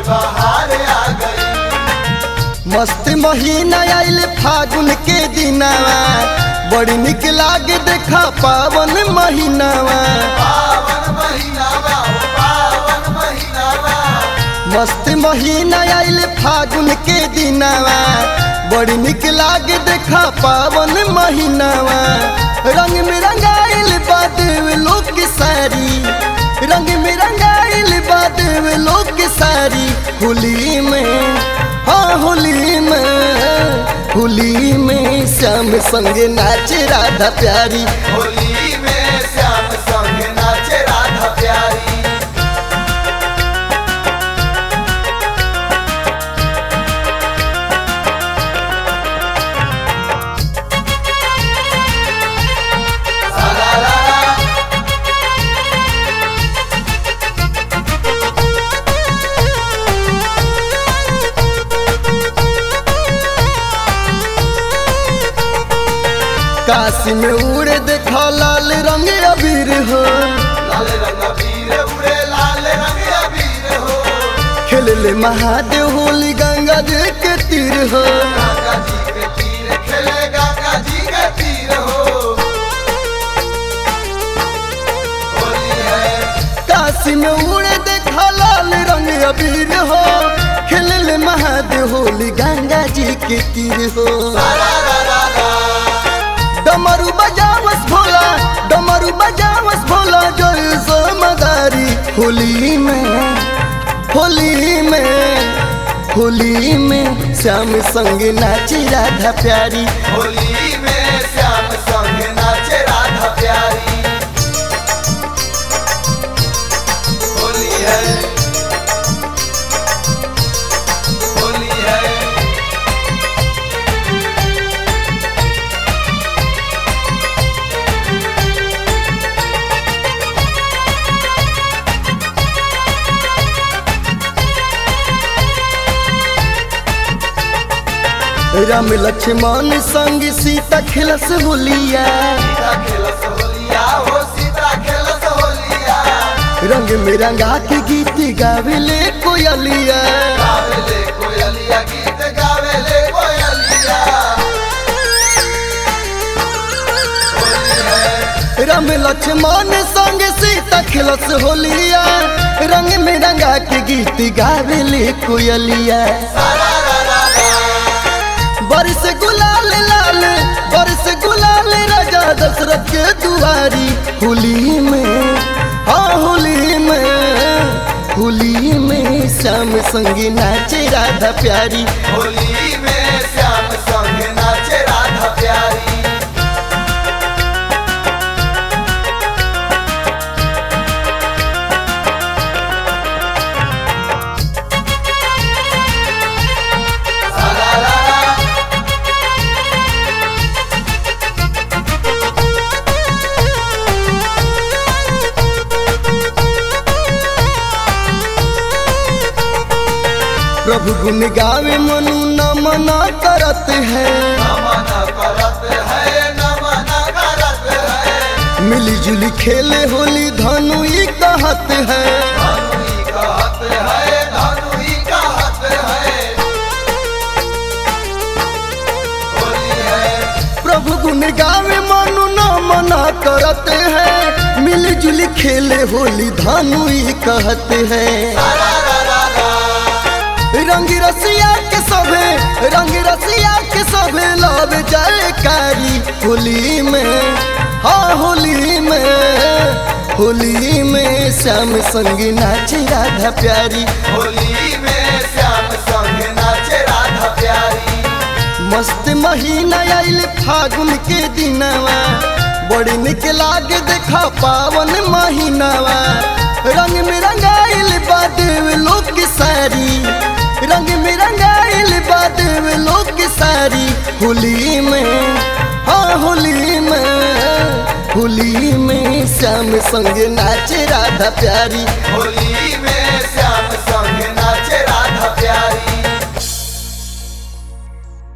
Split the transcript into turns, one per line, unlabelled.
बहार आ गई
मस्त महीना आइल फागुन के दिनावा बड़ी निक लागे देखा पावन महीनावा
पावन महीना बा हो पावन महीना बा
मस्त महीना आइल फागुन के दिनावा बड़ी निक लागे देखा पावन महीनावा रंग में रंगाइल बादेव लोग की सारी रंग में रंगाइल बादेव लोग की सारी होली में हाँ होली में होली में श्याम संग नाचे राधा प्यारी
होली में श्याम संग नाचे राधा प्यारी
काशी में उड़े देखा लाल रंग अबीर हो
लाल रंग अबीर उड़े लाल रंग अबीर हो
खेल ले महादेव होली गंगा जी के तीर हो
गंगा जी के तीर खेले गंगा जी के तीर हो होली है
काशी में उड़े देखा लाल रंग अबीर हो खेल ले महादेव होली गंगा जी के तीर हो
रा रा रा रा
डमरू बजावस भोला डमरू बजावस भोला जोर सो मदारी होली में होली में होली में श्याम संग नाची राधा प्यारी
होली में श्याम संग नाचे राधा प्यारी होली है होली है
राम लक्ष्मण संग सीता खिलस होलिया
सीता खेलस होलिया हो सीता खेलस होलिया
रंग में रंगा के गीत गावेले कोयलिया
गावेले कोयलिया गीत गावेले कोयलिया होली है
राम लक्ष्मण संग सीता खिलस होलिया रंग में रंगा के गीत गावेले कोयलिया
सारा रा रा रा
बरस गुलाल लाल बरस गुलाल राजा दशरथ के दुआरी होली में हाँ होली में होली में श्याम संग नाचे राधा प्यारी
होली में श्याम संग नाचे राधा प्यारी सारा रा रा
प्रभु गुण गावे मनु न मना करत है
नमन करत है नमन करत है
मिली जुली खेले होली धनु ई कहत है
धनुई कहत है धनुई कहत है होली है
प्रभु गुण गावे मनु न मना करत है मिली जुली खेले होली धनु ई कहत है
सारा रा रा रा
रंग रसिया के सभे रंग रसिया के सभे लव जयकारी होली में हाँ होली में होली में श्याम संग नाचे राधा प्यारी
होली में श्याम संग नाचे राधा प्यारी
मस्त महीना आइल फागुन के दिनवा बड़ी निक लागे देखा पावन महीनावा रंग में रंगाइल बादेव लोग की सारी रंग में रंगाइल बादेव लोग की सारी होली में हाँ होली में होली में श्याम संग नाचे राधा प्यारी
होली में श्याम संग नाचे राधा